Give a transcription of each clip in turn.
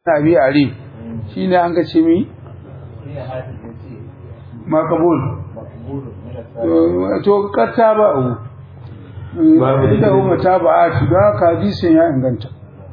abi arif shine an ga ce mi makabul to katta ba u da umma ta ba a da ka hadisin ya inganta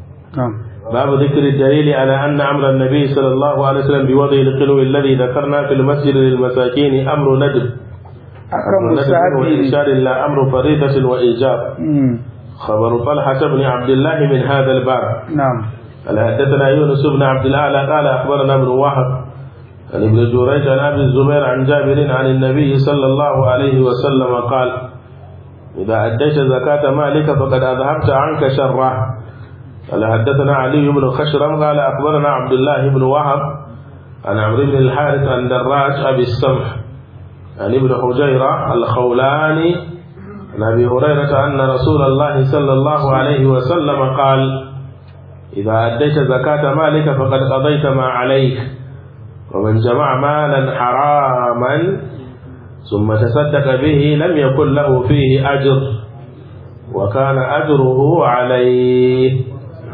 باب ذكر الدليل على أن أمر النبي صلى الله عليه وسلم بوضع القلو الذي ذكرنا في المسجد للمساكين أمر ندب أكرم ندب مستعد وإرشاد لا أمر فريضة وإيجاب خبر طلحة بن عبد الله من هذا الباب نعم قال حدثنا يونس بن عبد الأعلى قال أخبرنا ابن وهب عن ابن جريج عن أبي الزبير عن جابر عن النبي صلى الله عليه وسلم قال إذا أديت زكاة مالك فقد أذهبت عنك شره قال حدثنا علي بن خشرم قال أخبرنا عبد الله بن وهب عن عمرو بن الحارث عن دراج أبي السمح عن ابن حجيرة الخولاني عن أبي هريرة أن رسول الله صلى الله عليه وسلم قال إذا أديت زكاة مالك فقد قضيت ما عليك ومن جمع مالا حراما ثم تصدق به لم يكن له فيه أجر وكان أجره عليه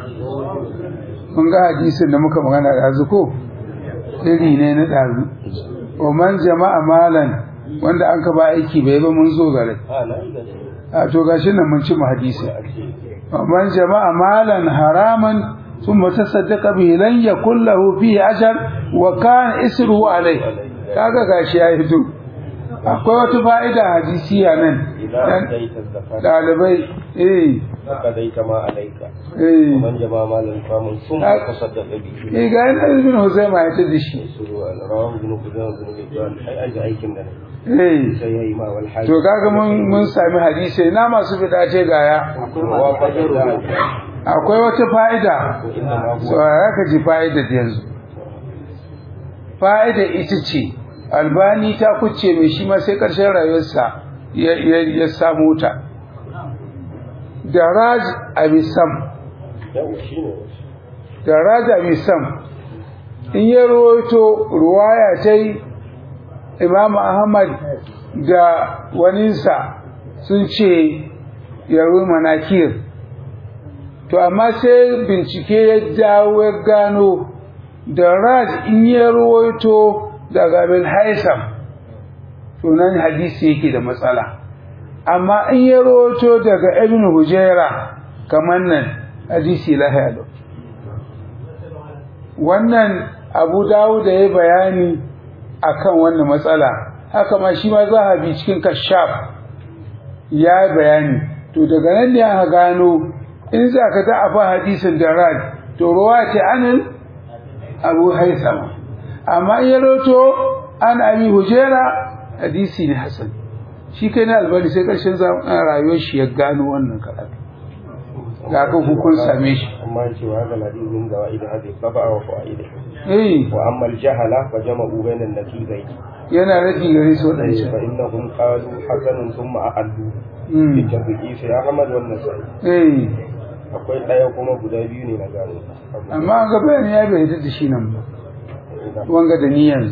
mun ga hadisin da muka magana ɗazu ko iri ne na ɗazu wa man jama'a malan wanda an ka ba aiki bai ba mun zo gare a to gashi nan mun ci mu hadisi wa man jama'a malan haraman ثم تصدق به لن يكن له فيه أجر وكان إسره عليه kaga gashi ya fito akwai wata fa'ida hadisiya nan ɗalibai eh فقضيت ما عليك eh ومن جمع مالا فمن ثم تصدق به eh ga yana ibn Huzaima ya tada shi رواه ابن خزيمة بن حبان أي أجل أيكم لنا eh سيهي ما والحاج to kaga mun mun sami hadisi na masu fita ce gaya akwai wata fa'ida saurara ka ji fa'ida yanzu fa'ida ita ce albani ta kuce mai shi ma sai ƙarshen rayuwarsa ya ya- ya samu ta daraj abisam yau shi ne daraj abisam in ya rawaito ruwaya ta yi imam ahmad da waninsa sun ce yarwi manakir to amma sai bincike ya dawo ya gano da raj in ya rawaito daga bin haisam to nan hadisi yake da matsala amma in ya rawaito daga ibn hujaira kamar nan hadisi lahiya lau wannan abu dawo da ya bayani akan wannan matsala haka ma shi ma zahabi cikin kashaf ya bayani to daga nan ne aka gano in za ka da'afa hadisin daraj to ruwa ce anin abu haisama amma in ya roto an abi hujera hadisi ne hasan shi kai na albani sai ƙarshen rayuwar shi ya gano wannan karatu ga ka kun same shi amma cewa haka na ɗin gawa idan hadi kafa wa fa'ida eh wa amma aljahala fa jama'u bainan naqidain yana rage gare su fa waɗancan innahum qalu hasanun thumma a'addu Mm. bi tabi'i sai ahmad wannan sai eh akwai ɗaya kuma guda biyu ne na gano amma an ga bayani ya bai da shi nan ba wanga da niyyar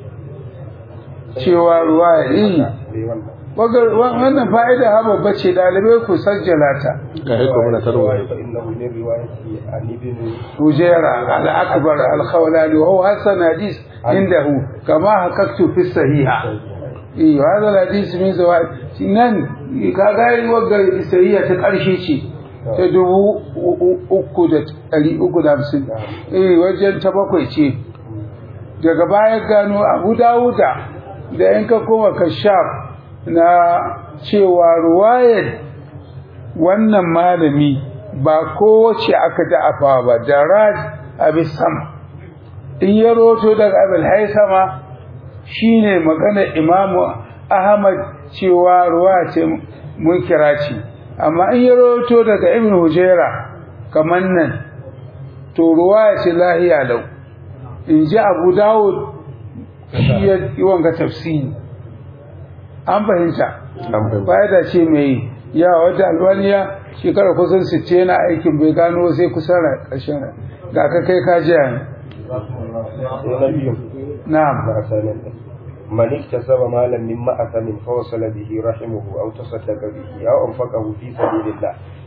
cewa ruwa ya yi sai wannan Waga- wa- wannan fa'ida ha babba ce ɗalibai ku sajjala ta ga hiko mana tarwa fa innahu min riwayati an ibn hujera al-akbar al-khawlani wa huwa hasan hadis indahu kama hakaktu fi sahiha eh hadha al-hadis min zawaid nan ka ga wagga sahiha ta karshe ce ta dubu uku da ɗari uku da hamsin eh wajen ta bakwai ce daga baya gano abu dawuda da in ka koma kashaf na cewa ruwayar wannan malami ba kowace aka da'afa ba da raj abisam in ya roto daga abin haisama shine magana imamu ahmad cewa ruwa ce munkira ce amma in ya roto daga ibn hujaira kamar nan to ruwa ce lahiya lau in ji abu dawud shi ya yi wanga tafsiri an fahimta fa'ida ce mai yawa wadda albaniya shekara kusan 60 yana aikin bai gano sai kusan ƙarshen rai ga ka kai ka jiya ne sai na biyu na'am ma'asanin ɗin man iktasaba malan min ma'asamin fa wasala bihi rahimuhu aw tasaddaqa bihi aw anfaqahu fi sabilillah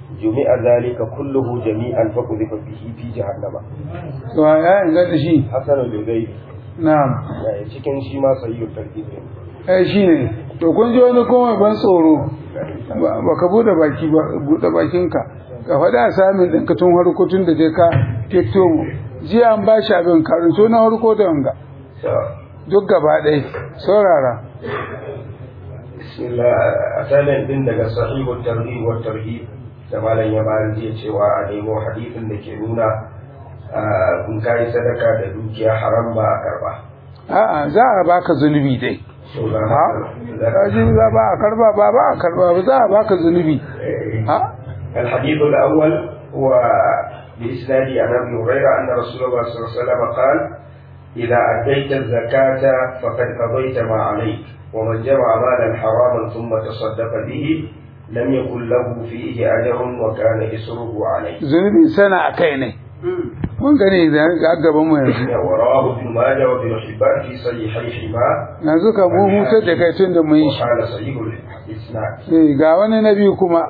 jumi'a zalika kulluhu jami'an fa qudhifa bihi fi jahannama to ya inganta shi hasanul lugai na'am cikin shi ma sayyid tarkib ne eh shine to kun ji wani kuma ban tsoro ba ba ka bude baki ba bude bakinka ka faɗa samin ɗin ka tun harko tun da dai ka fito mu jiya an ba shi abin karanto na harko da wanga duk gaba ɗaya saurara bismillah asalin din daga sahihul tarhib wa tarhib da malam ya bayar jiya cewa a nemo hadisin da ke nuna in kai sadaka da dukiya haram ba a karba a'a za a baka zunubi dai so da ha kaji za ba a karba ba ba a karba ba za a baka zunubi ha الحديث الأول هو بإسناد عن أبي هريرة أن رسول الله صلى الله عليه وسلم قال إذا أديت الزكاة فقد قضيت ما عليك ومن جمع مالا حراما ثم تصدق به لم يكن له فيه أجر وكان إسره عليه zunubi sana a kai ne mun gani da ga gaban mu yanzu ورواه ابن ماجه وابن حبان في صحيحيهما yanzu ka mu hutar da kai tun da mun yi shi وقال صحيح الإسناد Eh, ga wani na biyu kuma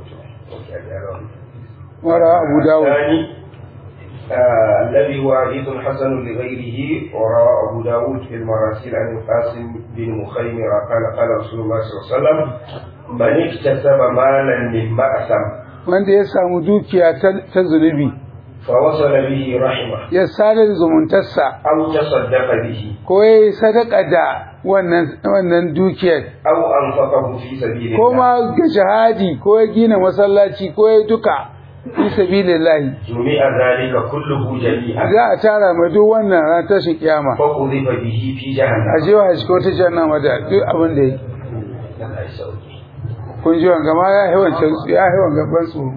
wara abu dawud الثاني آه الذي هو حديث حسن لغيره وروى أبو داود في المراسيل عن القاسم بن مخيمر قال قال رسول الله صلى الله عليه وسلم من اكتسب مالا من مأثم wanda ya samu dukiya ta ta zunubi فوصل به رحمه ya sadar zumuntarsa أو تصدق به ko ya yi sadaka da wannan wannan dukiyar أو أنفقه في سبيل ko الله ma ga jihadi ko ya gina masallaci ko ya duka fi sabilillahi جميع ذلك كله جميعا za a tara mai duk wannan ran tashin kiyama فقذف به في a جهنم jewa shi ko ta jannama da duk abin da yi Allah ya sauke. kun ji wanga ma ya yi wancan ya yi wanga ban tsoro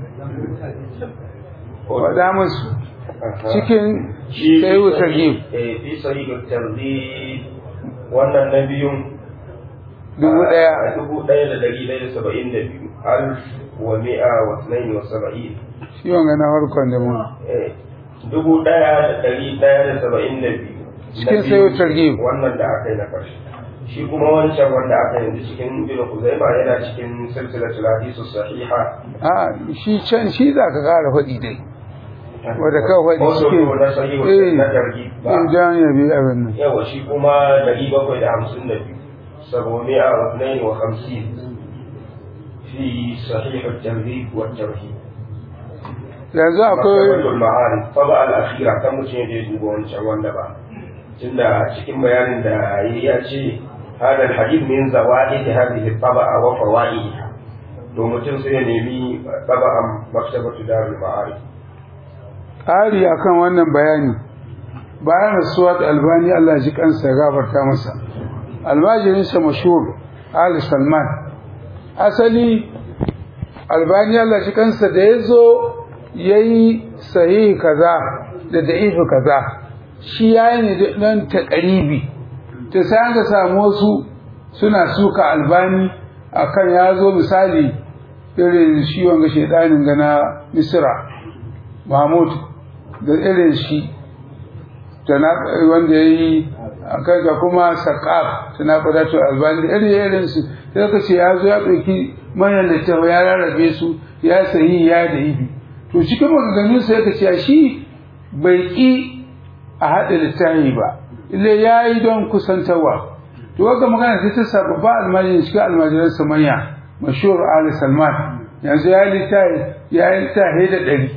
faɗa musu cikin Shi sai wuta gif eh, fi sahihul targhib wannan na biyun dubu a ɗaya dubu ɗaya da ɗari ɗaya da saba'in da biyu alf wa mi'a wa tunaini wa saba'in shi wanga na farkon da mu Eh, dubu ɗaya da ɗari ɗaya da saba'in da biyu Cikin Na biyu, sayo targhib. wannan da aka yi na ƙarshe shi kuma wancan wanda aka yi cikin bin Kuzaima yana cikin silsilatul hadisu sahiha a shi can shi za ka kara faɗi dai wadda ka faɗi Wasu cikin na sahihul eh na targhib ba idan ya bi abin nan yawa shi kuma dari bakwai da hamsin da biyu sabomi'a wa tunaini wa hamsin fi sahih at-targhib wa at-tarhib yanzu akwai maktabatul ma'arif taba al-akhira kan mutum ya je duba wancan wanda ba tunda cikin bayanin da yayi ya ce hada al-hadith min zawaid hadhihi at-taba'a wa fawaidiha to mutum sai ya nemi taba'an maktabatu darul ma'arif ƙari akan wannan bayani bayan rasuwat albani Allah ji kansa ya gafarta masa almajirinsa mashhur Ali Salman asali albani Allah ji kansa da ya zo ya yi sahihi kaza da da'ifi kaza shi ya yi ne don taƙaribi ta sai ka samu wasu suna suka albani akan ya zo misali irin shi wanga shaidanin gana misira mahmud da irin shi wanda ya yi a kanka kuma saƙaf tana ƙudatu albani da irin irin su sai ka ce ya zo ya ɗauki manyan littafa ya rarrabe su ya sayi ya da ibi to cikin maganganun sai ka ce shi bai ƙi a haɗa littafi ba ile ya yi don kusantarwa to wanda magana sai ta sa babba almajirin cikin almajiransa manya mashhur ali salman yanzu ya yi littafi ya yi littafi da ɗari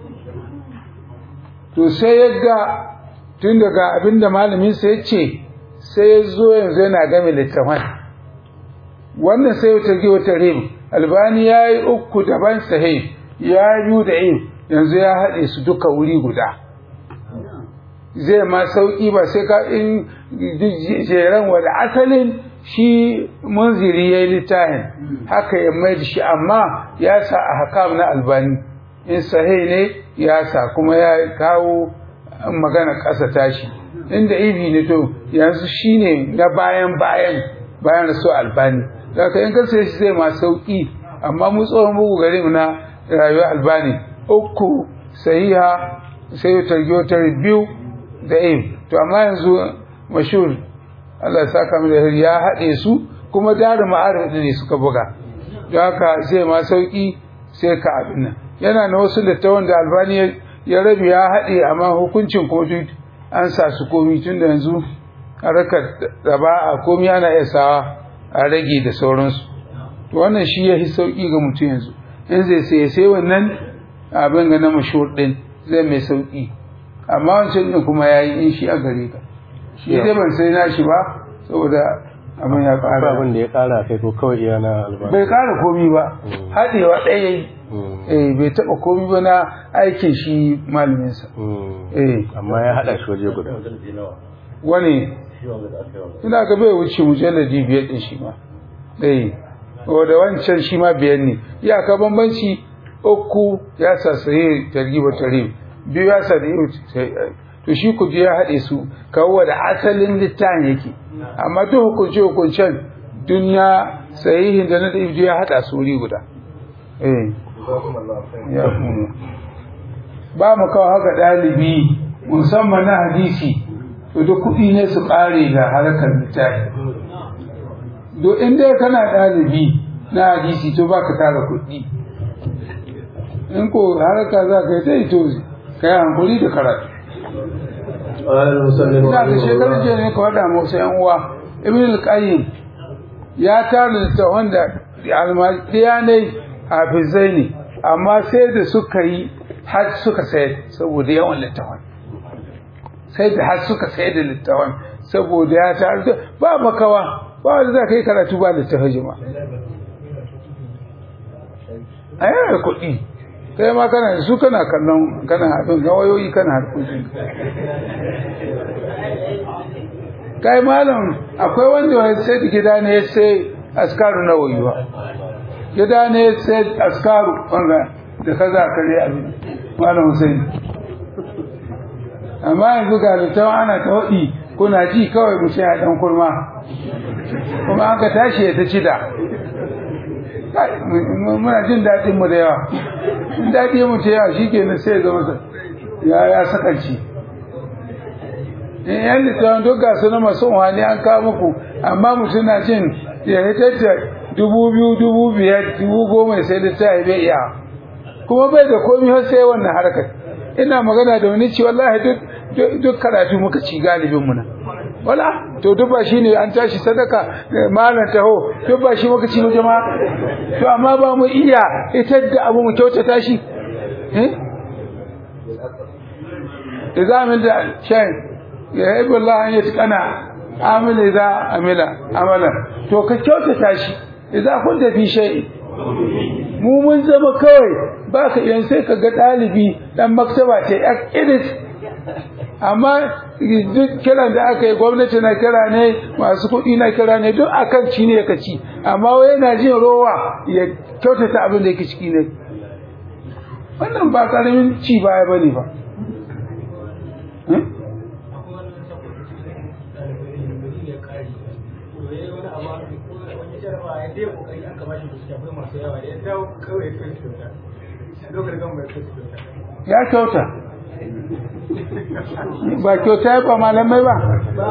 to sai ya ga tun daga abinda malamin sai ya ce sai ya zo yanzu yana game littafan wannan sai wata ge wata rim albani ya yi uku daban sahih ya biyu da yin yanzu ya haɗe su duka wuri guda zai ma sauƙi ba sai ka in jeren wada asalin shi munziri ya yi littafin haka ya mai da shi amma ya sa a hakam na albani in sahih ne ya sa kuma ya kawo magana ƙasa tashi inda ibi ne to yanzu shine na bayan bayan bayan rasu albani daga in ka sai shi zai ma sauki amma mu tsohon bugu gare mu na rayuwar albani uku sahiha sai ta ta biyu da im to amma yanzu mashhur Allah ya saka mu da ya haɗe su kuma daru ma'arif ne suka buga don haka zai ma sauki sai ka abin nan yana na wasu littawan da albani ya- ya rabi ya haɗe amma hukuncin kuma duk an sa su komi tun da yanzu harkar da ba a komi ana iya sawa a rage da sauransu to wannan shi ya fi sauƙi ga mutum yanzu in zai sai sai wannan abin ga na mashhur ɗin zai mai sauƙi amma wancan ɗin kuma ya yi in shi a gare ka shi dai ban sai na shi ba saboda abin ya ba ƙara abin da ya kara kai ko kawai iya na albani bai ƙara komi ba Mm. haɗewa ɗaya yayi Mm. eh bai taɓa komi ba na aikin shi malaminsa Mm. eh amma ya haɗa shi waje guda wani ina ga bai wuce mujalladi biyar ɗin shi ma eh da wancan shi ma biyar ne iyaka bambanci uku ya sa sahi targiba tarib biyu ya sa da yau to shi ku ya haɗe su kawo da asalin littafin yake amma duk hukunce hukuncen duniya sahihin da na da ibdu ya haɗa su wuri guda eh ya kuma ba mu kawo haka ɗalibi musamman na hadisi to duk kuɗi ne su ƙare ga harkar littafi do in dai kana ɗalibi na hadisi to ba ka tara kuɗi in ko harka za ka yi ta yi to ka yi hankuli da karatu قال المسلم ina da رحمه shekarun الله jiya ne ka faɗa musu yan uwa ibn al-qayyim ya tara littafan da almadiya ne hafizai ne amma sai da suka yi har suka sayar saboda yawan littafan sai da har suka sayar da littafan saboda ya tara da ba makawa ba wanda za ka yi karatu ba littafin jima a yana da kuɗi kai ma kana da su kana kallon kana abin gawayoyi kana harkokin kai malam akwai wanda ya sai da gida ne ya sai askaru na wayuwa gida ne ya sai askaru wanda da kaza kare abin malam Hussein amma yanzu ga littawa ana ta waɗi kuna ji kawai mu sai a ɗan kurma kuma an ka tashi ya ta cida Kai, mu- muna jin daɗin mu da yawa in daɗi mu ta yawa shi kenan sai ya zama sa- ya ya sakanci in yan littafin duk gasu na masu wani an kawo muku amma mutum na jin ya hitar da dubu biyu dubu biyar dubu goma sai littafi bai iya kuma bai da komi har sai wannan harkar ina magana da wani ci wallahi duk duk- duk karatu muka ci galibin mu na wala to duk ba shine an tashi sadaka eh, malam taho duk ba shi muka ci mu jama'a to amma ba mu iya hitar da abu mu kyautata shi eh إذا عمل شيء يحب الله أن يتقنع عامل إذا عمل عملا to ka kyautata shi idan kun tafi shay mu mun zama kawai ba ka yan sai ka ga ɗalibi dan maktaba ce iris amma duk kiran da aka yi gwamnati na kira ne masu kuɗi na kira ne duk akan ci ne ka ci amma wai yana jin rowa ya kyautata abin da yake ciki ne wannan ba ƙaramin ci baya bane ba Hmm? ya kyauta ba kyauta ya ba malamai ba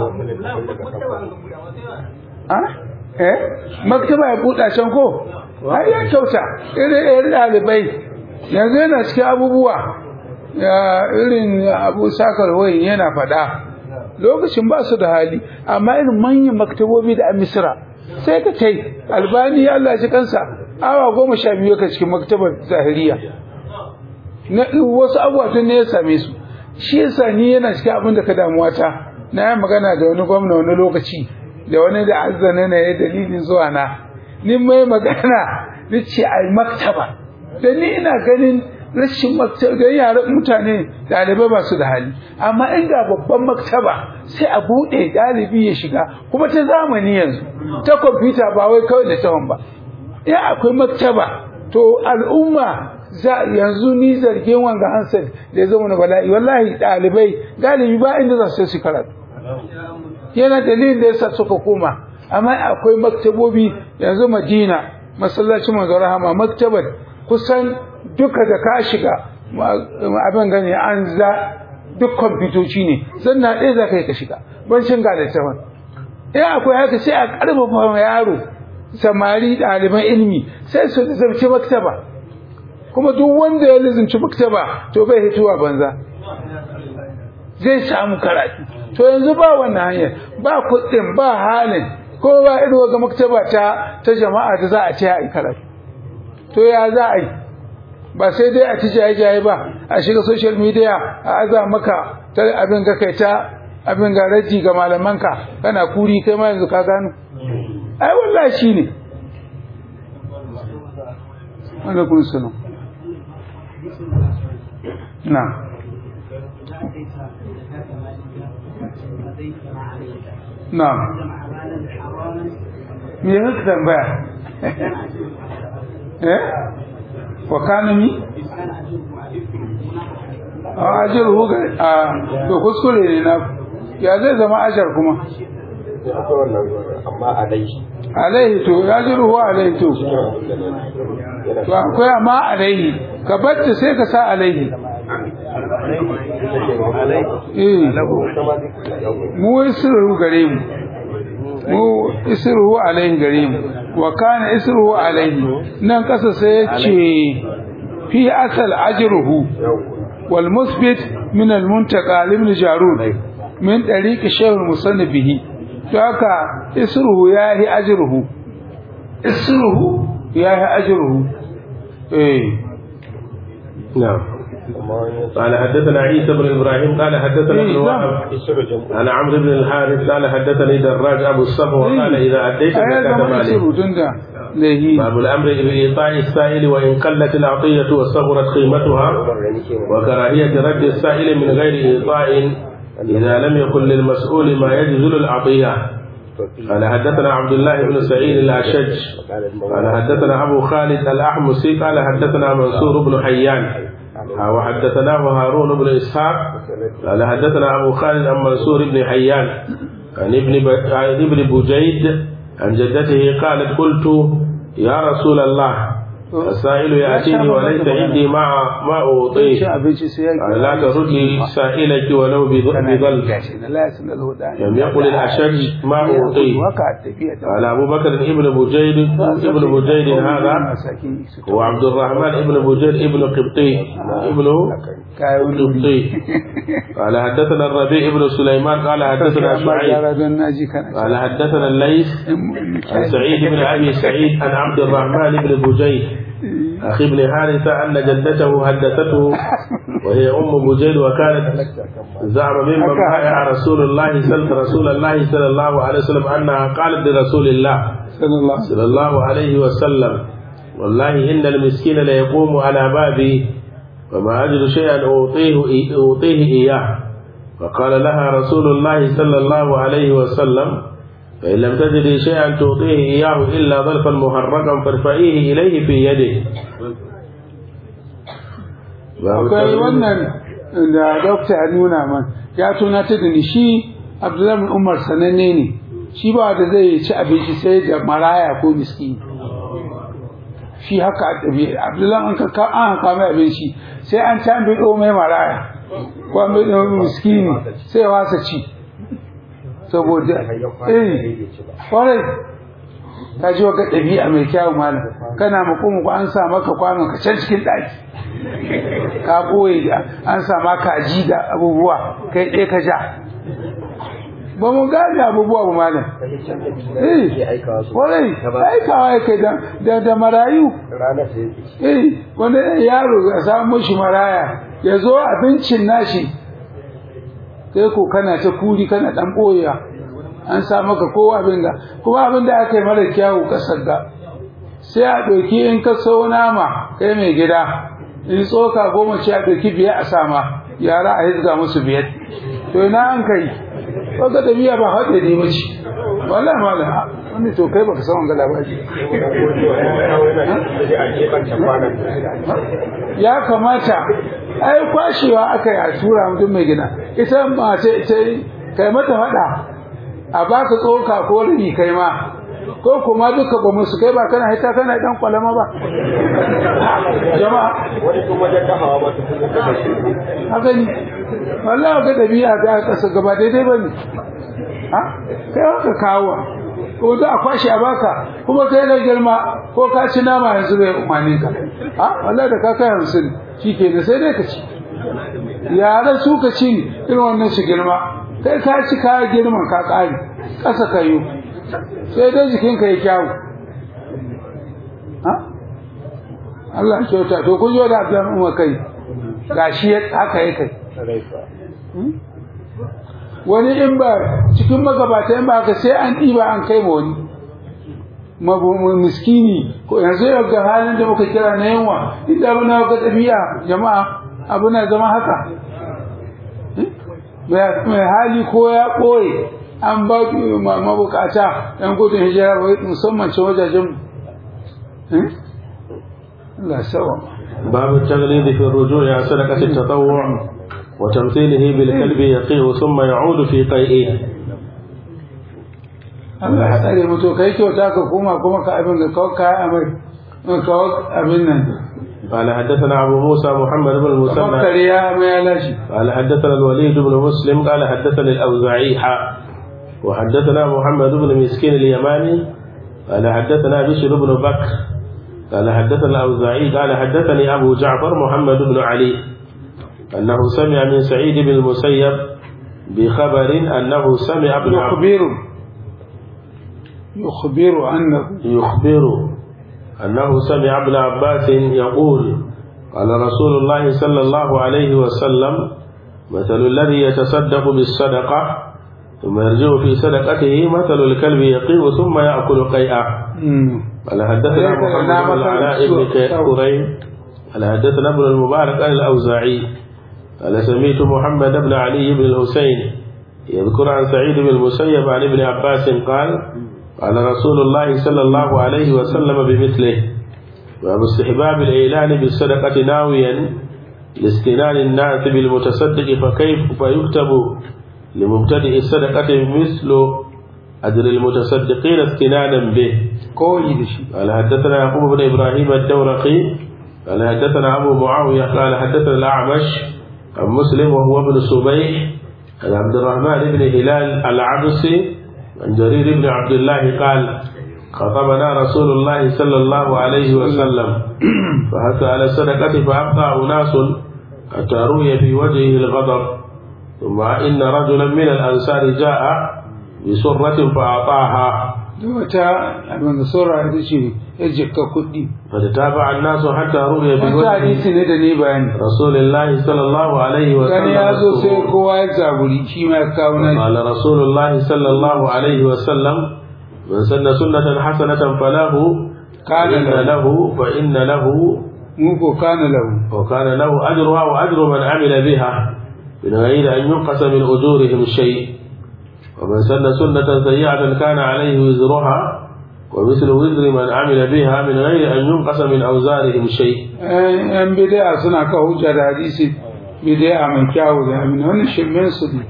a eh maktaba ya buɗa can ko har ya kyauta irin irin ɗalibai yanzu yana cikin abubuwa ya irin abu sakar wai yana faɗa lokacin ba su da hali amma irin manyan maktabobi da a misira sai ka kai albani Allah shi kansa awa goma sha biyu ka cikin maktabar zahiriya na wasu abubuwa tun ne ya same su shi yasa ni yana cikin abin da ka damuwa ta na yi magana da wani gwamna wani lokaci da wani da azzana na ya dalilin zuwa na ni mai magana ni ce ai maktaba da ni ina ganin rashin maktaba da yaran mutane ɗalibai ba su da hali amma inda babban maktaba sai a buɗe ɗalibi ya shiga kuma ta zamani yanzu ta kwamfuta ba wai kawai da tawon ba ya akwai maktaba to al'umma za yanzu ni zargin wanga hansel da ya zama na bala'i wallahi ɗalibai galibi ba inda za su su karatu yana dalilin da yasa suka koma amma akwai maktabobi yanzu madina masallacin manzo rahama maktabar kusan duka da ka shiga abin gani an za duk kwamfutoci ne zanna ɗaya za ka yi ka shiga ban cin ga littafin in akwai haka sai a ƙarfafa yaro samari ɗaliban ilimi sai su zarce maktaba kuma duk wanda ya lizinci maktaba to bai hituwa banza zai samu karatu to yanzu ba wannan hanyar ba kuɗin ba halin ko ba ido ga maktaba ta ta jama'a da za a ce a karatu to ya za a yi ba sai dai a ci jaye-jaye ba a shiga social media a aza maka ta abin ga kai ta abin ga raji ga malamanka kana kuri kai ma yanzu ka gano ai wallahi shine wanda kun sano na na me yake tambaya eh wa kana mi a ajiyar huga a to kuskure ne na ya zai zama ajar kuma amma alaihi alaihi to ya ji ruwa alaihi to to akwai amma alaihi ka bacci sai ka sa alaihi eh mu isru gare mu mu isru alaihi gare mu wa kana isru alaihi nan kasa sai ya ce fi asal ajruhu wal musbit min al muntaqa ibn jarud min tariq shaykh musannif bihi to haka isruhu yahi ajruhu isruhu yahi ajruhu eh نعم قال حدثنا عيسى بن ابراهيم قال حدثنا ابن وهب عن عمرو بن الحارث قال حدثني دراج ابو الصفوه قال اذا اديت ai زكاه zama مالك isru tunda lahi باب الامر بايطاء السائل وان قلت العطيه وصغرت قيمتها وكراهيه رد السائل من غير ايطاء اذا لم يكن للمسؤول ما يجزل العطيه قال حدثنا عبد الله بن سعيد الاشج قال حدثنا ابو خالد الاحمسي قال حدثنا منصور بن حيان وحدثناه هارون بن اسحاق قال حدثنا ابو خالد عن منصور بن حيان عن ابن ب... عن ابن بجيد عن جدته قالت قلت يا رسول الله السائل ياتيني وليس عندي ما ما ci اعطيه abinci sai ya قال لا تردي سائلك ولو بظ- بظل gashi na la yasin alhuda لم يقل الاشج ما اعطيه waka tafiya ta قال ابو بكر ابن بجيد ابن بجيد هذا هو عبد الرحمن ابن بجيد ابن قبطي ابن kayan قبطي قال حدثنا الربيع ابن سليمان قال حدثنا شعيب don naji kana قال حدثنا الليث عن سعيد بن ابي سعيد عن عبد الرحمن بن بجيد اخي ابن حارثه ان جدته حدثته وهي ام بجيد وكانت زعم ممن بايع رسول الله صلى رسول الله صلى الله عليه وسلم انها قالت لرسول الله sallallahu صلى الله عليه وسلم والله إن المسكين ليقوم على بابي وما أجد شيئا أعطيه, أعطيه إياه فقال لها رسول الله صلى الله عليه وسلم فإن لم تجدي شيئا تعطيه إياه إلا ظرفا محرقا فارفعيه إليه في يده akwai wannan da dokta ya nuna man ya tunata da ni shi abdullahi bin umar sananne ne shi ba da zai ci abinci sai da maraya ko miskini shi haka a ɗabi abdullahi an ka an haka mai abinci sai an can bi mai maraya ko an bi miskini sai wasa ci saboda eh kwarai ka ji wa ga ɗabi'a mai kyawun malam kana muku an sa maka kwanon ka can cikin ɗaki ka ɓoye da an sa maka aji da abubuwa kai ɗaya ka ja ba mu gane abubuwa ba malam eh kwarai aikawa ya kai da da marayu eh wanda yaro a samu shi maraya ya zo abincin nashi kai ko kana ta kuri kana ɗan ɓoyewa an sa maka kowa abin da kuma abin da aka yi mara kyawu kasar da sai a ɗauki in ka so nama kai mai gida in tsoka goma ce a ɗauki biyar a sama yara a hizga musu biyar to ina an kai baka da biya ba haɗe ne mace wala mala wani to kai baka san wanga labari ya kamata ai kwashewa aka yi a tura mutum mai gida ita mace ita kai mata faɗa a baka tsoka ko rini kai ma ko kuma duka ba musu kai ba kana hita kana dan kwalama ba jama'a wani kuma wajen dafawa ba su kuma kada shi haka ne wallahi ga dabi'a da kasa gaba daidai bane ha kai haka kawo ko da a kwashe a baka kuma kai da girma ko ka ci nama yanzu bai umarni ka a wallahi da ka kai hamsin shi ke da sai dai ka ci yaran su ka ci irin wannan su girma kai ka ci ka girman ka ƙari ƙasa ka yi sai dai jikinka ya kyawu ha Allah ya kyauta to kun zo da Abdullahi Umar kai gashi haka ya kai wani in ba cikin magabata in ba haka sai an ɗiba an kai ma wani miskini ko yanzu yau ga halin da muka kira na yanwa inda muna ga ɗabi'a jama'a abu na zama haka mai hali ko ya ɓoye an ba mabukata ɗan gudun hijira musamman ce wajajen Allah sawa باب التغليظ في الرجوع عن صدقة التطوع وتمثيله بالكلب يقيه ثم يعود في قيئه Allah ya tsare mutu kai kyauta ka koma kuma ka abin da kawai kaya amai kawai abin nan قال حدثنا أبو موسى محمد بن المثنى فكر يا ما يلاشي قال حدثنا الوليد بن مسلم قال حدثني الأوزاعي حا وحدثنا محمد بن مسكين اليماني قال حدثنا بشر بن بكر قال حدثنا الأوزاعي قال حدثني أبو جعفر محمد بن علي أنه سمع من سعيد بن المسيب بخبر أنه سمع ابن عباس يخبر يخبر أنه يخبر أنه سمع ابن عباس يقول قال رسول الله صلى الله عليه وسلم مثل الذي يتصدق بالصدقة ثم يرجع في صدقته مثل الكلب يقيء ثم يأكل قيئا مم. قال حدثنا محمد بن العلاء بن كريم قال حدثنا ابن المبارك عن الأوزاعي قال سميت محمد بن علي بن الحسين يذكر عن سعيد بن المسيب عن ابن عباس قال قال رسول الله صلى الله عليه وسلم بمثله باب استحباب الإعلان بالصدقة ناويا لاستنان الناس بالمتصدق فكيف فيكتب لمبتدئ الصدقة مثل أجر المتصدقين استنانا به koyi da shi قال حدثنا يعقوب بن ابراهيم الدورقي قال حدثنا ابو معاويه قال حدثنا الاعمش عن مسلم وهو ابن صبيح عن عبد الرحمن بن هلال العبسي عن جرير بن عبد الله قال خطبنا رسول الله صلى الله عليه وسلم فحث على الصدقه فابقى اناس حتى روي في وجهه الغضب ثم ان رجلا من الانصار جاء بسره فاعطاها da wata abin da saura ita ce ya jikka kuɗi فتتابع الناس حتى رؤي wata بوجه hadisi ne da ne bayani رسول الله صلى الله عليه gani ya zo sai وسلم kowa ya zaburi shi ma ya kawo na قال رسول الله صلى الله عليه وسلم من سن سنة حسنة فله كان فإن له. له فإن له mu ko kana lahu وكان له أجرها وأجر من عمل بها من غير أن ينقص من أجورهم شيء ومن سن سنة سيئة كان عليه وزرها ومثل وزر من عمل بها من غير أن ينقص من أوزارهم شيء yan bid'a suna kawo hujja da hadisi bid'a mai kyawu da amin wannan shirmen su ne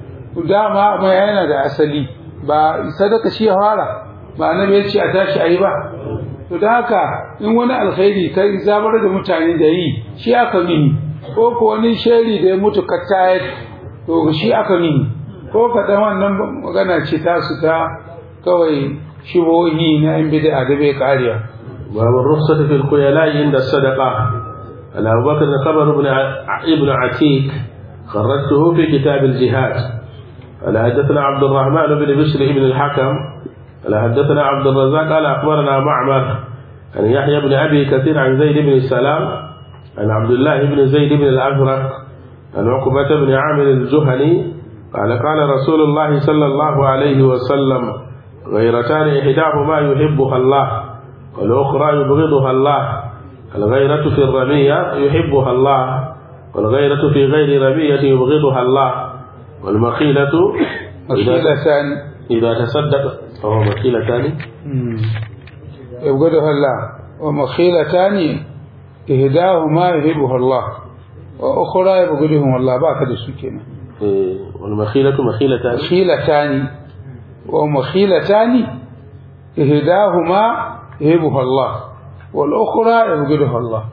dama mai yana da asali ba sadaka shi ya fara ba annabi ya ce a tashi ayi ba to da haka in wani alkhairi kai zabar da mutane da yi shi aka mini ko ko wani sheri da ya mutu ka tayar to shi aka mini ko ka dan wannan magana ce ta su ta kawai shibohi na yan bid'a da bai kariya باب الرخصة في الخيلاء عند الصدقة عن أبو بكر خبر ابن ع- ابن عتيك خرجته في كتاب الجهاد قال حدثنا عبد الرحمن بن بشر بن الحكم قال حدثنا عبد الرزاق قال أخبرنا معمر عن يحيى بن أبي كثير عن زيد بن السلام عن عبد الله بن زيد بن الأزرق عن عقبة بن عامر الجهني قال قال رسول الله صلى الله عليه وسلم غيرتان إحداهما يحبها الله والأخرى يبغضها الله الغيرة في الرمية يحبها الله والغيرة في غير رمية يبغضها الله والمخيلة إذا, مخيلتان إذا تصدق فهو مخيلتان يبغضها الله ومخيلتان إهداهما يهبها الله وأخرى يبغضهم الله باك da su kenan إيه، والمخيلة مخيلتان مخيلتان ومخيلتان إهداهما يهبها الله والأخرى يبغضها الله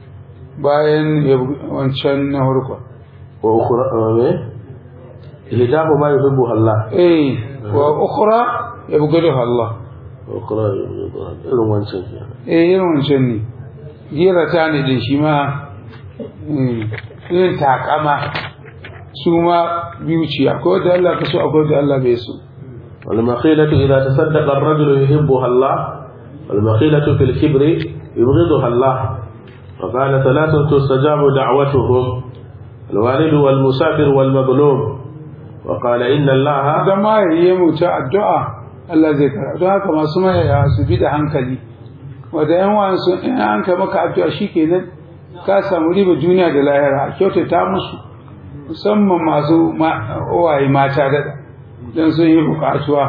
bayan wancan na harko وأخرى إيه؟ إهداهما يحبها الله eh wa ukhra yabghaduha Allah ukra irin wancan kenan eh irin wancan ne girata ne da shi ma eh, irin takama su ma biyu ce akwai wanda Allah ka so akwai wanda Allah bai so والمخيلة إذا تصدق الرجل يحبها الله والمخيلة في الكبر يبغضها الله وقال ثلاثة تستجاب دعوتهم الوالد والمسافر والمظلوم وقال إن الله idan ma ya yi mutu addu'a Allah zai kara don haka masu mayaya su bi da hankali wadda yan wasu in an kai maka addu'a shi kenan ka samu riba duniya da lahira a kyautata musu musamman masu waye mata da don sun yi bukatuwa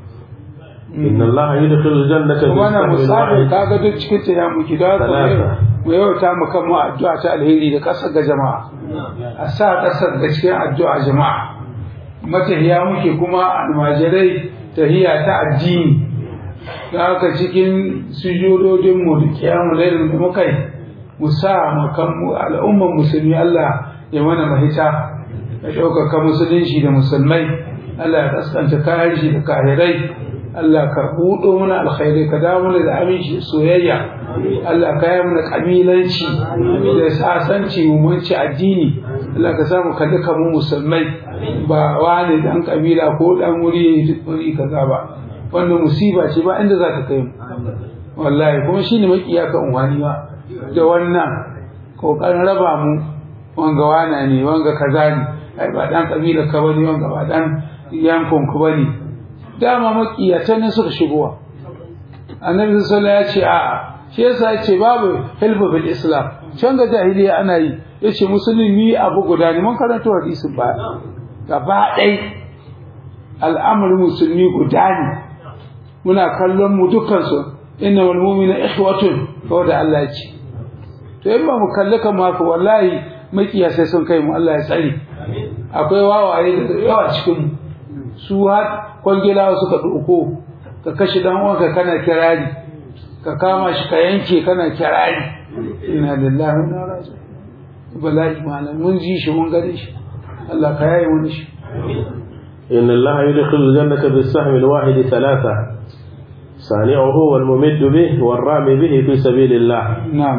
إن الله يدخل الجنة kuma na بالسهم musafir الواحد ka ga duk cikin ta ya muki da haka Talata. mu yauta mu kan mu addu'a ta alheri da kasar ga jama'a a sa kasar da cikin addu'a jama'a matahiya muke kuma almajirai tahiya ta addini da haka cikin sujudodin mu da kiyamu lailin da muka yi mu sa mu kan mu al'umman musulmi Allah ya mana mahita ya ɗaukaka musulunci da musulmai Allah ya kaskanta kayan shi da kahirai Allah ka buɗo mana alkhairai ka dawo mana da aminci da soyayya Allah ka yi mana kabilanci da sasanci mu munci addini Allah ka samu kalli kamu musulmai ba wani dan kabila ko dan wuri wuri kaza ba wannan musiba ce ba inda za ta kai mu wallahi kuma shine makiya ka unwani ba da wannan kokarin raba mu wanga wana ne wanga kaza ne ai ba dan kabila ka bane wanga ba dan yankon ku bane dama makiyatan ne suka shigowa annabi sallallahu alaihi wasallam ya ce a'a shi yasa ya ce babu hilfu bil islam can ga jahiliya ana yi yace musulmi abu guda ne mun karanta hadisin ba gaba ɗai al'amarin musulmi guda ne muna kallon mu dukkansu inna wal mu'mina ikhwatun ko da Allah ya ce to in ba mu kalli kan ma ko wallahi makiya sai sun kai mu Allah ya tsare akwai wawaye da yawa cikin mu su har kwangilawa suka ɗauko ka kashe dan uwanka kana kirari ka kama shi ka yanke kana kirari inna lillahi wa inna ilaihi raji'un bala'i malam mun ji shi mun gane shi Allah ka yaye wani shi إن الله يدخل الجنة بالسهم الواحد ثلاثة صانعه والممد به والرامي به في سبيل الله na'am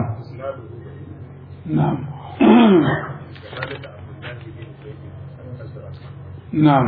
na'am na'am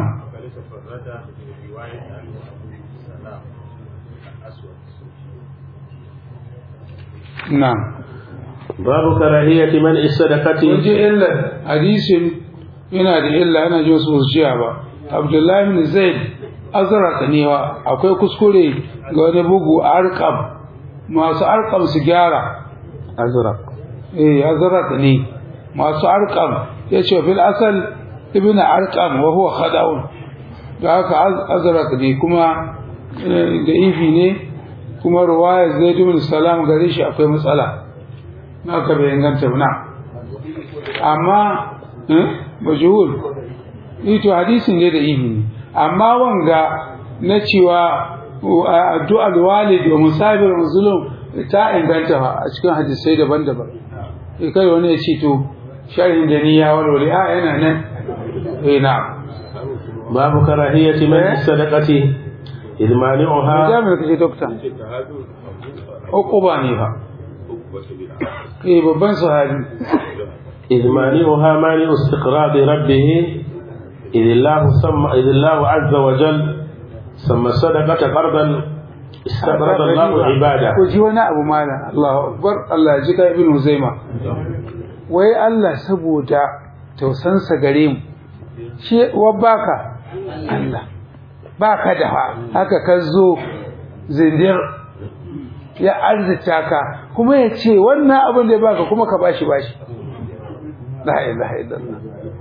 na'am باب كراهية منع الصدقة kun ji illar hadisin yana da illa ana ji wasu jiya ba abdullahi bin zaid azraq ne wa akwai kuskure ga wani bugu arqam masu arqam su gyara أزرق eh azraq ne masu arqam yace fil asal ibnu arqam wa huwa khada'un da haka az- azraq ne kuma eh, da ifi ne kuma ruwaya zaid bin salam gare shi akwai matsala naka bai inganta ba na amma eh majhul ito hadisin ne da ihi ne amma wanga na cewa addu'a walid wa musafir muslim ta inganta fa a cikin hadisai daban-daban eh kai wani ya ce to sharhin da ni ya walwale a yana nan eh na باب كراهية منع الصدقة إذ مانعها jami'ar kace dokta uquba ne fa eh babban sahabi إذ مانعها مانع استقراض ربه إذ الله سمى إذ الله عز وجل سمى الصدقة قرضا استقرض الله عباده ko ji wani abu mala Allahu akbar Allah ya ji ka ibn Huzaima wai Allah saboda tausansa gare mu shi wa baka Allah baka da haka ka zo zindir ya arzita ka kuma ya ce wannan abin da ya baka kuma ka bashi bashi la ilaha illallah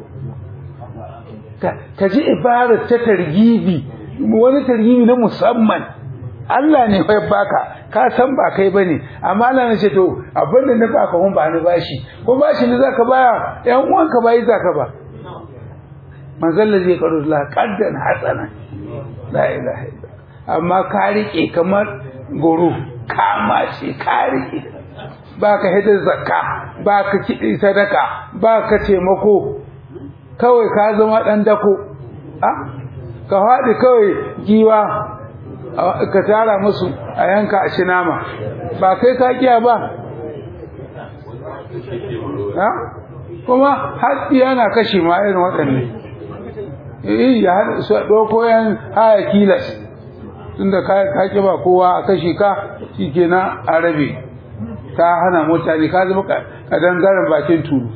ka ka ji ibarar ta targibi wani targibi na musamman Allah ne ya baka ka san ba kai bane amma Allah ne ce to abin da na baka mun ba ni bashi ko bashi ne zaka baya ƴan uwanka bai zaka ba manzon da zai karo Allah qaddan hasana la ilaha illa amma ka rike kamar goro kama ce ka rike baka hidda zakka baka kidi sadaka baka taimako kawai ka zama dan dako a ka faɗi kawai giwa ka tara musu a yanka a ci nama ba kai ka kiya ba ha kuma haɗi yana kashe ma irin waɗanne eh ya haɗa su ɗauko yan haya kilas tunda ka ka ki ba kowa a kashe ka shikenan a rabe ka hana mutane ka zama kadangaren bakin tulu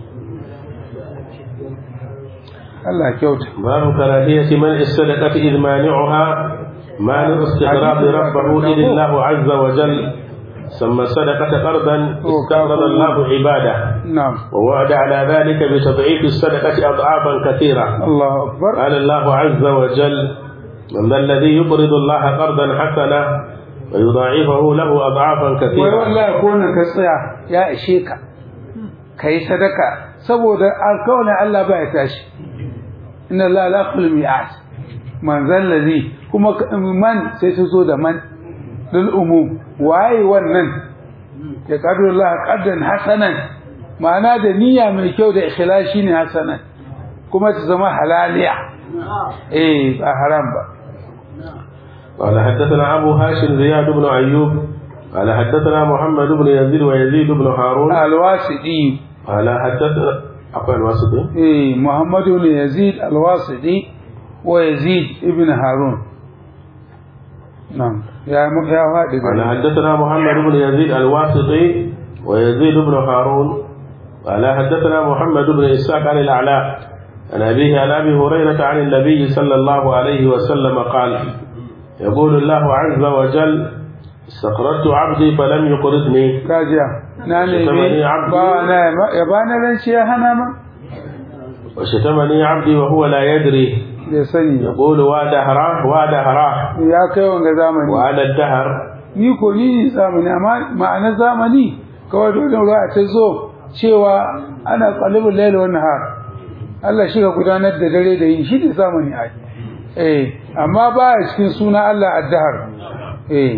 Allah kyauta باب كراهية منع الصدقة إذ مانعها مانع استقراض ربه إذ الله عز وجل سمى الصدقة قرضا استقرض الله عباده na'am ووعد على ذلك بتضعيف الصدقة أضعافا كثيرة Allahu akbar قال الله عز وجل من ذا الذي يقرض الله قرضا حسنا ويضاعفه له أضعافا wai كثيرة wallahi ko nan ka tsaya ya ishe ka kai sadaka saboda alkawalin Allah ba ya tashi inna Allah la yaqul mi'at man zallazi kuma man sai ta zo da man lil umum waye wannan ya qadru Allah qaddan hasanan ma'ana da niyya mai kyau da ikhlasi ne hasanan kuma ta zama halaliya eh ba haram ba قال حدثنا أبو هاشم زياد بن أيوب قال حدثنا محمد بن يزيد ويزيد بن هارون alwasidi قال حدثنا أقوى الواسطي eh Muhammad ibn Yazid al-Wasiti wa Yazid ibn Harun na'am ya mu ya faɗi قال gari حدثنا محمد بن يزيد الواسطي ويزيد بن هارون قال حدثنا محمد بن إسحاق عن الأعلى عن أبيه عن أبي هريرة عن النبي صلى الله عليه وسلم قال يقول الله عز وجل استقرضت عبدي فلم يقرضني kajiya na ne Shatamani abdi. ba na ya ba na ran shi ya hana ma وشتمني عبدي وهو لا يدري bai sani ba يقول وادهراه وادهراه ya kai wanga zamani وأنا الدهر ni ko ni zamani amma ma'anar zamani kawai dole ruwa ta zo cewa ana qalibul layl wan nahar Allah shi ka gudanar da dare da yin shi da zamani ai eh amma ba ya cikin suna Allah ad-dahr eh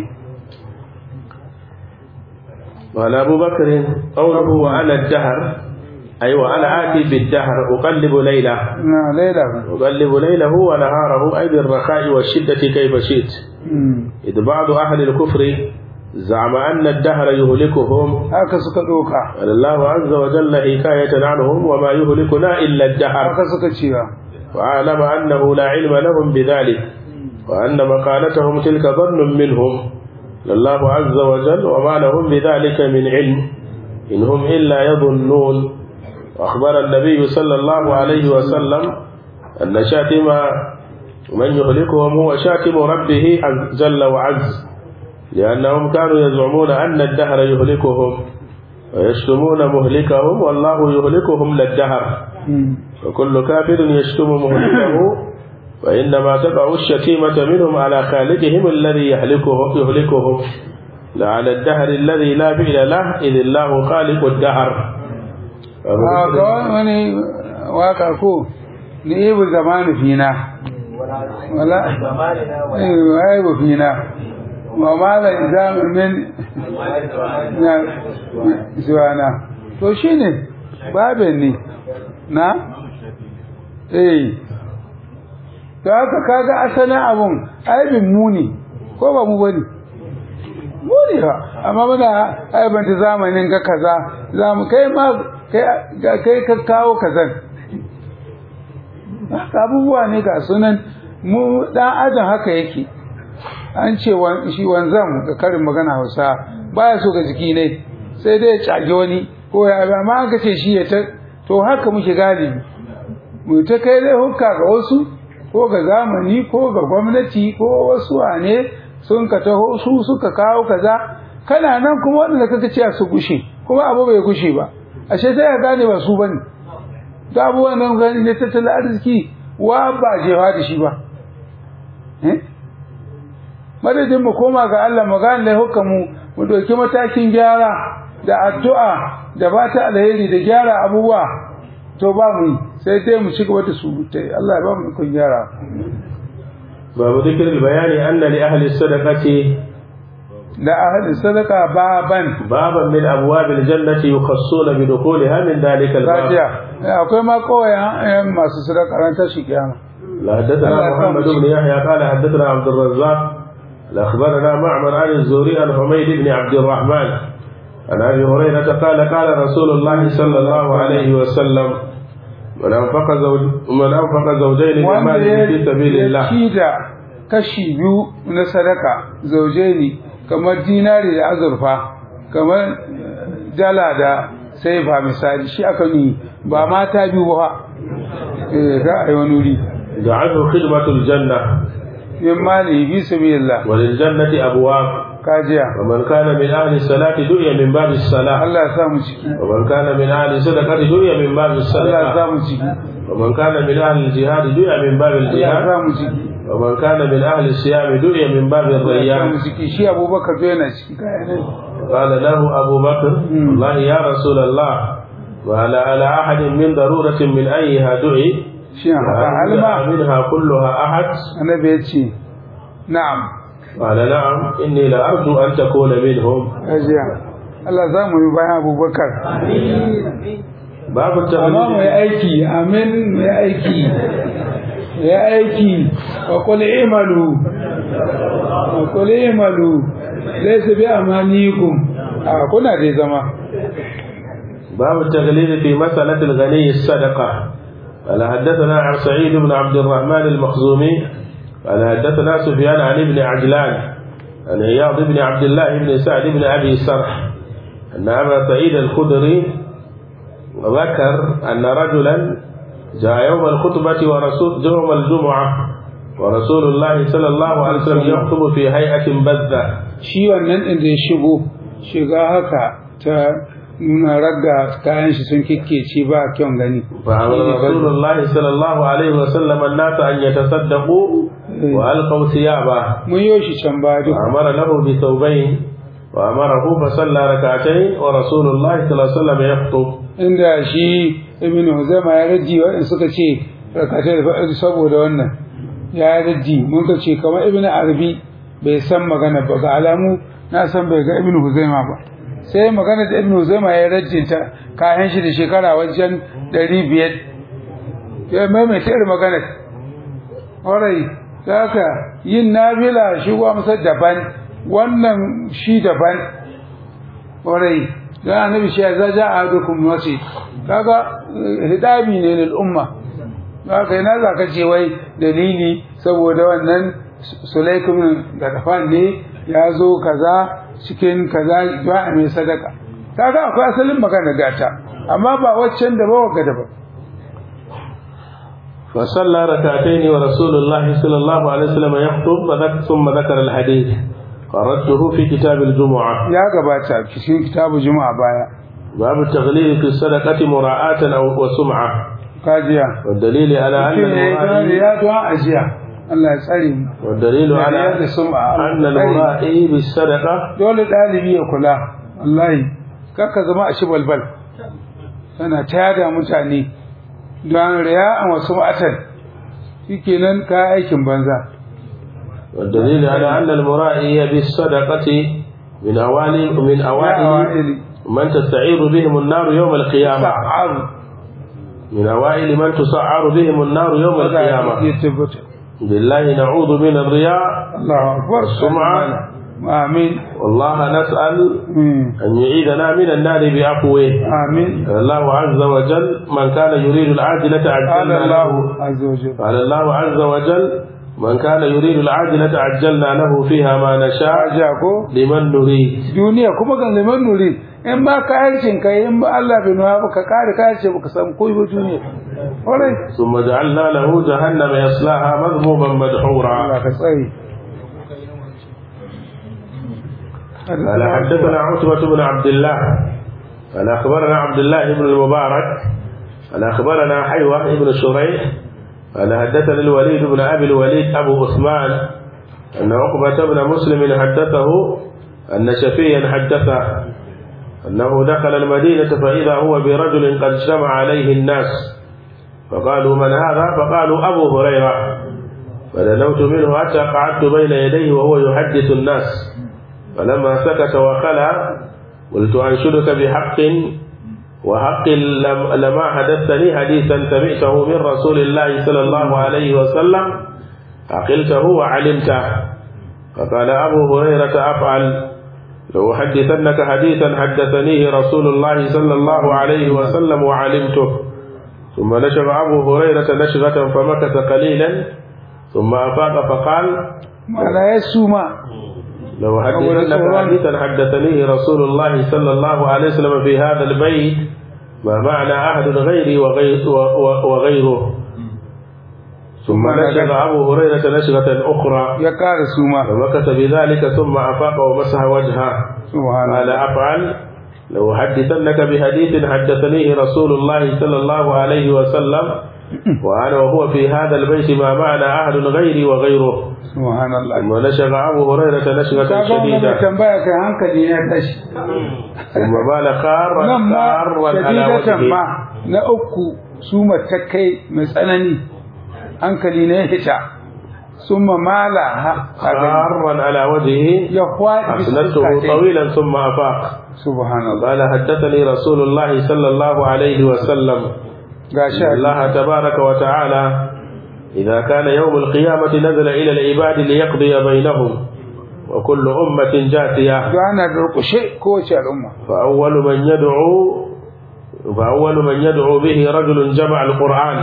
قال أبو بكر قوله وأنا الدهر أي وأنا آتي بالدهر أقلب ليله na laila أقلب ليله ونهاره أي بالرخاء والشدة كيف شئت mm. إذ بعض أهل الكفر زعم أن الدهر يهلكهم haka suka doka قال الله عز وجل حكاية عنهم وما يهلكنا إلا الدهر haka suka cewa وأعلم أنه لا علم لهم بذلك وأن مقالتهم تلك ظن منهم لله عز وجل وما لهم بذلك من علم إن هم إلا يظنون وأخبر النبي صلى الله عليه وسلم أن شاتم من يهلكهم هو شاتم ربه عز- جل وعز لأنهم كانوا يزعمون أن الدهر يهلكهم ويشتمون مهلكهم والله يهلكهم للدهر mm. وكل كافر يشتم مهلكه فإنما تقع الشتيمة منهم على خالقهم الذي يهلكهم يهلكهم لا على الدهر الذي لا فعل له إذ الله خالق الدهر a ga wani waka ko ni ibu zamani fina wala eh wai bu fina wa ma la izam min na zuwana to shine babe ne na eh to haka kaga asalin abun aibin muni ko ba mu bane muni ba amma muna aibanta zamanin ga kaza zamu kai ma kai kai ka kawo kazan haka abubuwa ne ga sunan mu dan adam haka yake an ce wan- shi wanzan ga karin magana Hausa baya so ga jiki ne sai dai ya cage wani ko ya amma aka ce shi ya ta to haka muke galibi mu ta kai dai hukka ga wasu ko ga zamani ko ga gwamnati ko wasu wane sun ka taho su suka kawo kaza kana nan kuma wanda kaka ce su gushe kuma abu bai gushe ba ashe sai ka gane ba su bane da abubuwan nan gani ne tattalin arziki wa ba jewa da shi ba eh madadin mu koma ga Allah mu gane laifukan mu mu doki matakin gyara da addu'a da ba ta alheri da gyara abubuwa to ba mu yi sai dai mu ci gaba da surutai Allah ya ba mu ikon gyara باب ذكر البيان أن لأهل الصدقة da ahli sadaka baban بابا من أبواب الجنة يخصون بدخولها من ذلك الباب kafiya akwai ma koyan masu sadaka ran tashi kiyama لا حدثنا الله محمد يرحمه. بن يحيى قال حدثنا عبد الرزاق أخبرنا معمر عن الزهري عن حميد بن عبد الرحمن عن أبي هريرة قال قال رسول الله صلى الله عليه وسلم من أنفق زوج من أنفق زوجين من wanda ماله في سبيل ya الله ci da kashi biyu na sadaka zaujaini kamar dinari da azurfa kamar eh, dala da saifa misali shi aka ni ba mata biyu ba eh ga ai wani wuri دعته خدمة الجنة min mali bi sabilillah وللجنة أبواب kajiya ومن كان من أهل الصلاة دعي من باب الصلاة Allah ya sa mu ciki ومن كان من أهل الصدقة دعي من باب Allah ya الصدقة sa mu ciki ومن كان من أهل الجهاد دعي من باب Allah ya الجهاد sa mu ciki ومن كان من أهل الصيام دعي من باب Allah ya sa mu الريان ciki shi Abubakar to yana ciki kai ne قال له أبو بكر والله يا رسول الله وهل على أحد من ضرورة من أيها دعي shi haka alma منها كلها أحد annabi ya ce na'am قال نعم إني لأرجو أن تكون منهم kajiya Allah za mu yi bayan Abubakar باب amma mai التغليل aiki amin mai aiki ya aiki wa qul imalu wa qul imalu laysa bi amanikum a kuna dai zama باب التغليل في مسألة الغني الصدقة قال حدثنا عن سعيد بن عبد الرحمن المخزومي قال حدثنا سفيان عن ابن عجلان عن عياض بن عبد الله بن سعد بن أبي سرح أن أبا سعيد الخدري ذكر أن رجلا جاء يوم الخطبة ورسول يوم الجمعة ورسول الله صلى الله عليه وسلم يخطب في هيئة بذة shi wannan din da ya shigo shiga haka ta nuna ragga kayan shi sun kikkece ba kyan gani فأمر رسول الله صلى الله عليه وسلم الناس أن يتصدقوا وألقوا ثيابه mun yi shi can ba duk وأمر له بثوبين وأمره فصلى ركعتين ورسول الله صلى الله عليه وسلم يخطب inda shi ibn Huzaima ya raji waɗanda suka ce rakatai da faɗi saboda wannan ya raji mun ka ce kamar ibn Arabi bai san magana ba ga alamu na san bai ga ibn Huzaima ba sai magana da ibn Huzaima ya rajinta kayan shi da shekara wajen ɗari biyar ya maimaita irin magana ƙwarai da haka yin nafila shi wa masa daban wannan shi daban ƙwarai da annabi shi ya zaja a dukkan mace kaga eh, hidabi ne lil umma haka yana za ka ce wai dalili saboda wannan sulaikum da kafan ne ya zo kaza cikin kaza ba a mai sadaka kaga akwai asalin magana gata amma ba waccan da ba wagga da ba فصلى ركعتين ورسول الله صلى الله عليه وسلم يخطب فذك- ثم ذكر الحديث قرأته في كتاب الجمعة ya gabata cikin kitabu juma'a baya باب التغليل في الصدقة مراعاة أو وسمعة kajiya والدليل على أن mutum ya yi don المرائي riya don ajiya Allah ya tsare mu والدليل da على riya da sum'a أن Allah ya tsare mu. المرائي بالصدقة dole ɗalibi ya kula wallahi kakka zama a shi balbal tana tada mutane don riya a wasu ma'atan shikenan ka aikin banza والدليل على أن المرائي بالصدقة من أوائل من ya أوائل awa'ili من تستعير بهم النار يوم القيامة sa'aru من أوائل من تسعر بهم النار يوم القيامة ya tabbata بالله نعوذ من الرياء Allahu akbar Sum'a. amin والله نسأل Mm. أن يعيدنا من النار بعفوه amin قال الله عز وجل من كان يريد العاجلة قال عجلنا الله له عز وجل قال الله عز وجل من كان يريد العاجلة عجلنا له فيها ما نشاء aja ko لمن نريد duniya kuma ga liman nuri in ba ka aikin kai in ba Allah bai nuna baka kare ka ce baka samu koyi ba duniya alright ثم جعلنا له جهنم يصلاها مذموما مدحورا Allah ka tsare قال حدثنا عتبة بن عبد الله قال أخبرنا عبد الله بن المبارك قال أخبرنا حيوة بن شريح قال حدثنا الوليد بن أبي الوليد أبو عثمان أن عقبة بن مسلم حدثه أن شفيا حدثه أنه دخل المدينة فإذا هو برجل قد اجتمع عليه الناس فقالوا من هذا فقالوا أبو هريرة فدنوت منه حتى قعدت بين يديه وهو يحدث الناس فلما سكت وخلى قلت أنشدك بحق وحق لم- لما حدثني حديثا سمعته من رسول الله صلى الله عليه وسلم عقلته وعلمته فقال أبو هريرة أفعل لو حدثنك حديثا حدثنيه رسول الله صلى الله عليه وسلم وعلمته ثم نشغ أبو هريرة نشغة فمكث قليلا ثم أفاق فقال mana ya suma لو حدثنك حديثا حدثنيه رسول الله صلى الله عليه وسلم في هذا البيت ما معنى أحد غيري وغير وغيره ثم نشغ أبو هريرة نشغة أخرى ya ƙara suma فمكث بذلك ثم أفاق ومسح وجهه subhanallah قال أفعل لو حدثنك بحديث حدثنيه رسول الله صلى الله عليه وسلم وأنا وهو في هذا البيت ما معنى أحد غيري وغيره subhanallah ثم نشغ أبو هريرة نشغة ka ga wannan mai شديدة tambaya kai hankali ya tashi ثم بال خارا nan ma خارا على shadidatan ma وجهه na uku suma ta kai mai tsanani hankali ne ya hita summa mala ha ka gani. خارا على وجهه ya kwaɗi أسندته طويلا ثم أفاق subhanallah قال حدثني رسول الله صلى الله عليه وسلم ga إن sha الله تبارك وتعالى إذا كان يوم القيامة نزل إلى العباد ليقضي بينهم وكل أمة جاثية ana durƙushe kowace al'umma فأول من يدعو فأول من يدعو به رجل جمع القرآن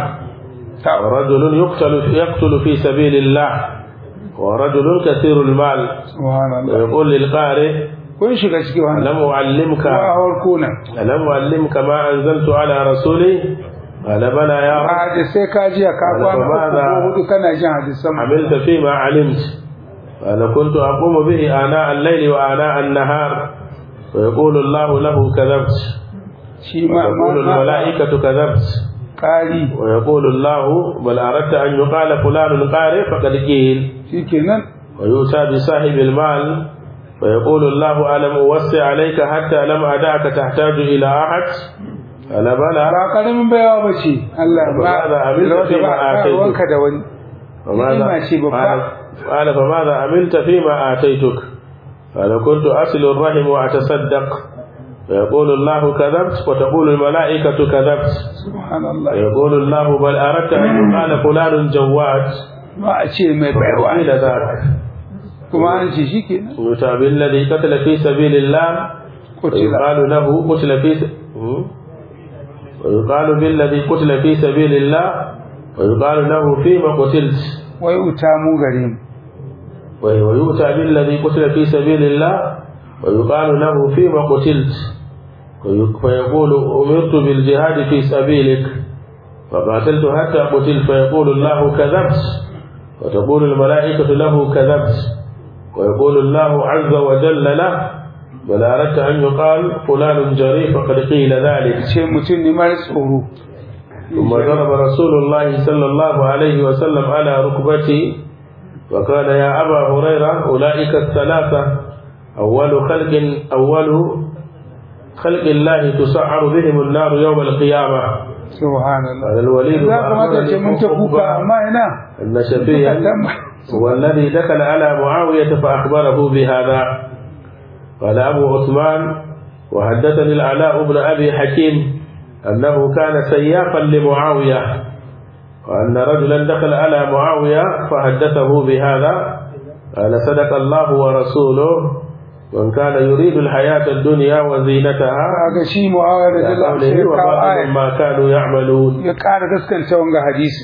ورجل يقتل يقتل في سبيل الله ورجل كثير المال subhanallah ويقول للقارئ kun shiga ciki wannan ألم أعلمك wa'awar kuna ألم أعلمك ما أنزلت على رسولي قال بلى يا رب a hadisai ka jiya ka Wala kwana ba uku za- ko hudu kana jin hadisan mu. عملت فيما علمت قال كنت أقوم به آناء الليل وآناء النهار ويقول الله له كذبت shi ma ma ويقول ma- الملائكة كذبت ƙari ويقول الله بل أردت أن يقال فلان قارئ فقد قيل shikenan ويؤتى بصاحب المال ويقول الله ألم أوسع عليك حتى لم أدعك تحتاج إلى أحد قال بلى ba karamin baiwa ba ce Allah ba Ba za a bi da wata tafiya ba a ba kai. ruwanka da wani فماذا ni'ima ce babba قال قال فماذا عملت فيما آتيتك قال كنت أصل الرحم وأتصدق فيقول الله كذبت وتقول الملائكة كذبت subhanallah فيقول الله بل أردت أن يقال فلان جواد ba a ce mai baiwa إلى ذاك kuma an ce shikenan يؤتى بالذي قتل في سبيل الله kutila ويقال له قتل في س... م? ويقال بالذي قتل في سبيل الله ويقال له فيما قتلت wai uta mu gare mu ويؤتى بالذي قتل في سبيل الله ويقال له فيما قتلت وي- فيقول أمرت بالجهاد في سبيلك فقاتلت حتى قتلت فيقول الله كذبت وتقول الملائكة له كذبت ويقول الله عز وجل له بل أردت أن يقال فلان جريء فقد قيل ذلك ce mutum ne mara tsoro ثم ضرب رسول الله صلى الله عليه وسلم على ركبته وقال يا أبا هريرة أولئك الثلاثة أول خلق أول خلق الله تسعر بهم النار يوم القيامة subhanallah قال الوليد za ka mata ce mun ta kuka amma ina أن شفيا هو الذي دخل على معاوية فأخبره بهذا قال أبو عثمان وحدثني العلاء بن أبي حكيم أنه كان سيافا لمعاوية وأن رجلا دخل على معاوية فحدثه بهذا قال صدق الله ورسوله وإن كان يريد الحياة الدنيا وزينتها ga shi mu'awar da Allah sai قوله ya kawo وبعض aya ما كانوا يعملون ya ƙara gaskanta wanga hadisi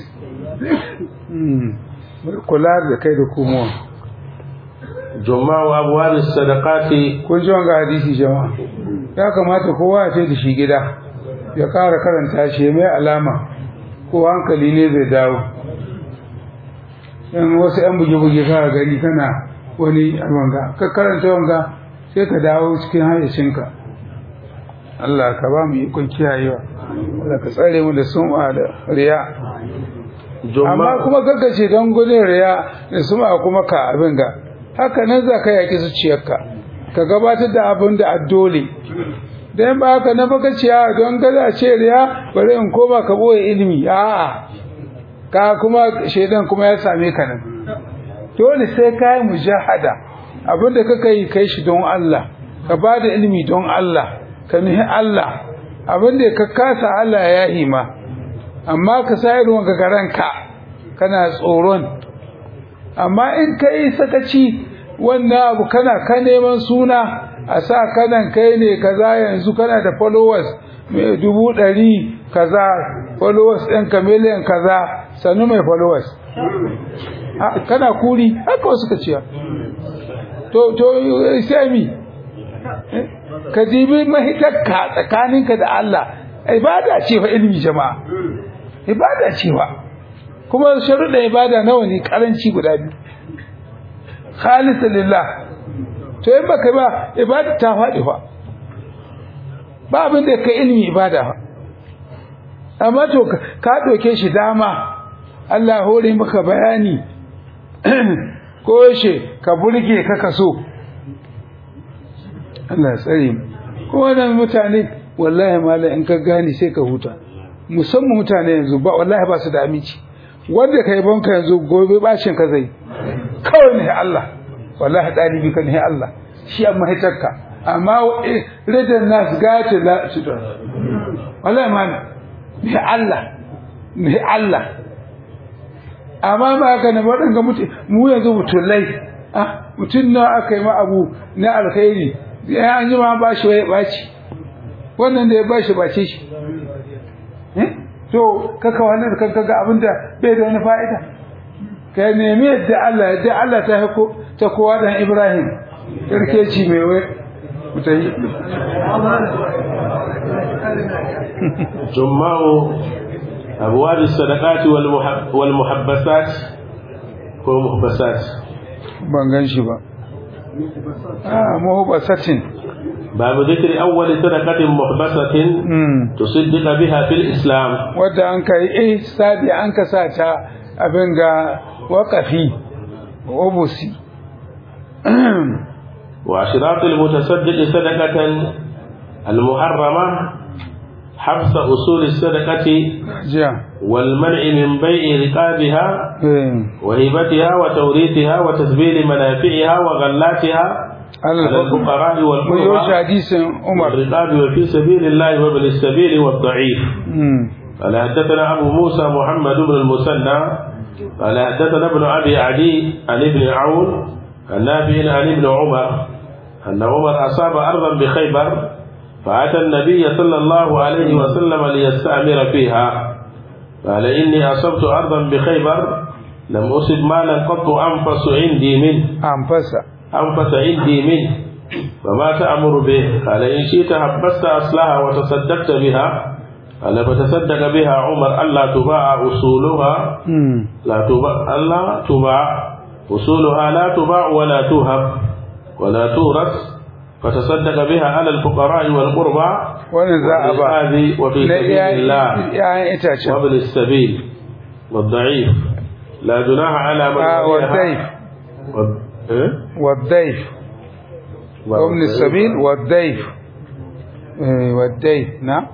Hmm. kula da kai da komowa جماع أبواب الصدقات kun ji wanga hadisi jama'a ya kamata kowa ya ce da shi gida ya ƙara karanta shi ya mai alama ko hankali ne zai dawo in wasu 'yan buge-buge ka gani kana wani wanga ka karanta wanga sai ka dawo cikin hayyacinka Allah ka ba mu ikon kiyayewa Allah ka tsare mu da sum'a da riya amma kuma gaggace don gudun riya da sum'a kuma ka abin ga haka nan za ka yaƙi zuciyarka ka gabatar da abin da addole dan ba haka na baka ciya don gaza ce riya bari in koma ka boye ilimi a'a ka kuma shaidan kuma ya same ka nan dole sai ka yi mujahada abin da kaka yi kai shi don Allah ka ba da ilimi don Allah ka nuhi Allah abin da ka kasa Allah ya yi ma amma ka sa irin wanka garanka kana tsoron amma in ka yi sakaci wannan abu kana ka neman suna a sa kanan kai ne kaza yanzu kana da followers mai dubu ɗari kaza followers ɗin ka miliyan kaza sannu mai followers Ah, kana kuri haka wasu ka ciya to to sai mi Eh, ka jibi mahitarka tsakaninka da Allah ibada ce fa ilmi jama'a ibada ce fa kuma sharuɗa ibada nawa ne karanci guda biyu khalisan lillah to in baka ba ibada ta faɗi fa ba abin da ka ilmi ibada fa amma to ka- ka ɗauke shi dama Allah hore maka bayani ko yaushe ka burge ka kaso Allah ya tsare mu ko wannan mutane wallahi malai in ka gane sai ka huta musamman mutane yanzu ba wallahi ba su da aminci wanda kai banka yanzu gobe bacin ka zai kawai ne Allah wallahi dalibi kan ne Allah shi amma hitarka amma eh, ridan nas gata la su da wallahi man ne Allah ne Allah amma ba haka ne waɗanga mutu mu yanzu mutulai ah mutun na aka yi ma abu na alkhairi ya an ji ma ba shi ya baci wannan da ya ba shi bace shi eh to kaka wannan da kanka ga abinda bai da wani fa'ida ka nemi yadda Allah yadda Allah ta hako ta kowa dan Ibrahim kirkeci mai wai mutai جماع أبواب الصدقات والمحب والمحبسات ومحبسات ban gan shi ba ah muhibbasatin باب ذكر أول صدقة محبسة mm تصدق بها في الإسلام wadda an kai eh sadi an ka sa ta abin ga waƙafi obusi وأشراط المتصدق صدقة المحرمة حبس أصول الصدقة jiya والمنع من بيع رقابها eh وهبتها وتوريثها وتسبيل منافعها وغلاتها على Allah الفقراء mun yi shi والقربى hadisin Umar والرقاب وفي سبيل الله وابن السبيل والضعيف mm قال حدثنا أبو موسى محمد بن المثنى قال حدثنا ابن أبي عدي عن ابن عون عن نافع عن ابن عمر أن عمر أصاب أرضا بخيبر فأتى النبي صلى الله عليه وسلم ليستأمر فيها قال إني أصبت أرضا بخيبر لم أصب مالا قط أنفس عندي منه an fasa أنفس عندي منه فما تأمر به قال إن شئت حبست أصلها وتصدقت بها قال فتصدق بها عمر ألا تباع أصولها mm لا تباع ألا تباع أصولها لا تباع ولا توهب ولا تورث فتصدق بها على الفقراء والقربى wannan za a ba والرقاب وفي na سبيل الله iyayen itacen وابن السبيل والضعيف لا جناح على من آه، وليها والضيف وال- إيه؟ والضيف وابن السبيل والضيف eh والضيف نعم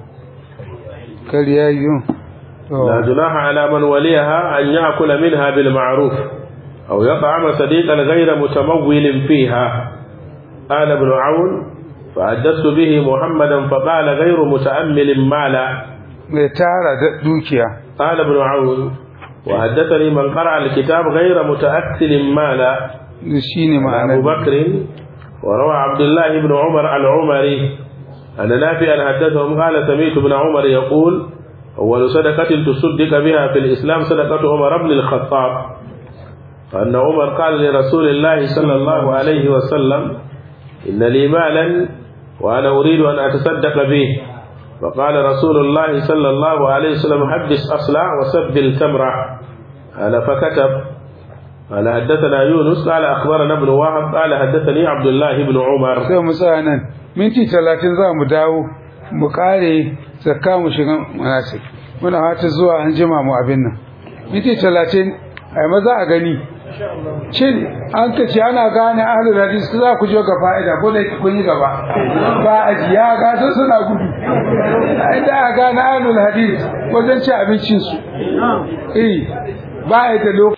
كريايو لا جناح على من وليها أن يأكل منها بالمعروف أو يطعم صديقا غير متمول فيها قال ابن عون فحدثت به محمدا فقال غير متأمل مالا mai tara da dukiya قال ابن عون وحدثني من قرأ الكتاب غير متأكل مالا shine أبو ma'anar بكر وروى عبد الله بن عمر العمري أن نافعا حدثهم قال سمعت ابن عمر يقول أول صدقة تصدق بها في الإسلام صدقة عمر بن الخطاب فأن عمر قال لرسول الله صلى الله عليه وسلم إن لي مالا وأنا أريد أن أتصدق به فقال رسول الله صلى الله عليه وسلم حبس أصلع وسب التمرة قال فكتب قال حدثنا يونس قال أخبرنا ابن وهب قال حدثني عبد الله بن عمر sai mu tsaya nan minti talatin za mu dawo mu kare zakka mu shiga manasik muna hata zuwa an jima mu abin nan minti talatin ai maza a gani cin an ka ce ana gane ahlul hadis za ku je ga fa'ida ko da kun yi gaba ba a ji ya ga sun suna gudu inda a gane ahlul hadis wajen ci abincin su eh ba a da lokaci